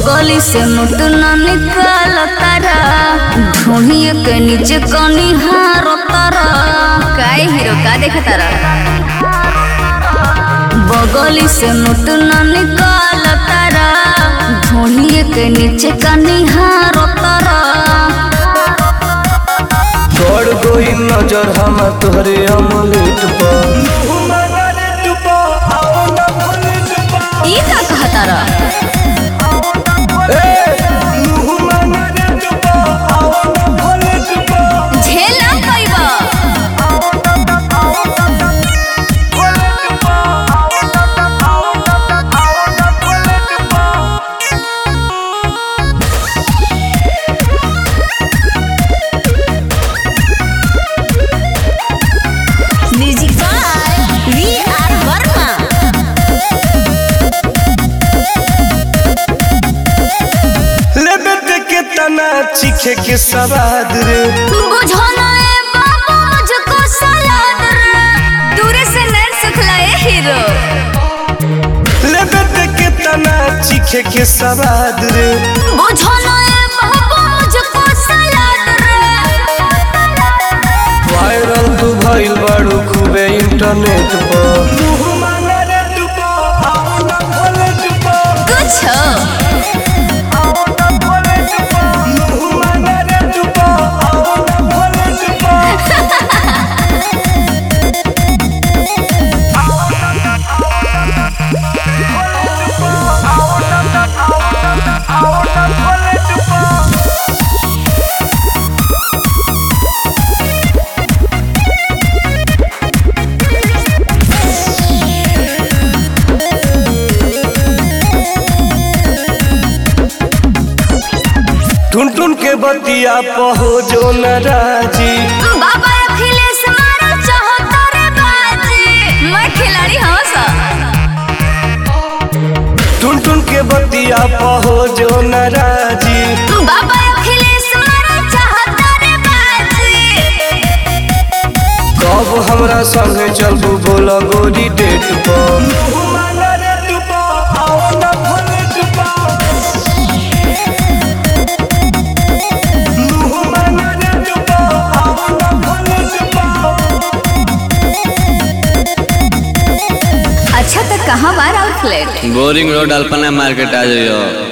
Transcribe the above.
बगली से नोट न निकाल तारा ढूंढिए के नीचे कनी हारो तारा काय हीरो का देख तारा बगली से नोट न निकाल तारा ढूंढिए के नीचे कनी हारो तारा छोड़ गई नजर हम तोहरे अमलेट पर ई का कहा तारा झेला पैबा music by V R Verma लेबे के तना चीखे के सवाद रे बुझो ना ए बाबू मुझको सलाद रे दूरे से नैन सुखलाए हीरो लेबे के तना चीखे के सवाद रे बुझो ना ए बाबू मुझको सलाद रे वायरल तू भइल बाड़ू खूबे इंटरनेट पर कुछ टुन टुन के बतिया पहो जो नाराजी बाबा अखिलेश मारा चाहता रे बाजी मैं खिलाड़ी हूँ सा टुन टुन के बतिया पहो जो नाराजी बाबा अखिलेश मारा चाहता रे बाजी कब हमरा संगे चलबू बोला गोरी डेट पर अच्छा तो कहाँ बार outlet boring road Alpana market आ जाइयो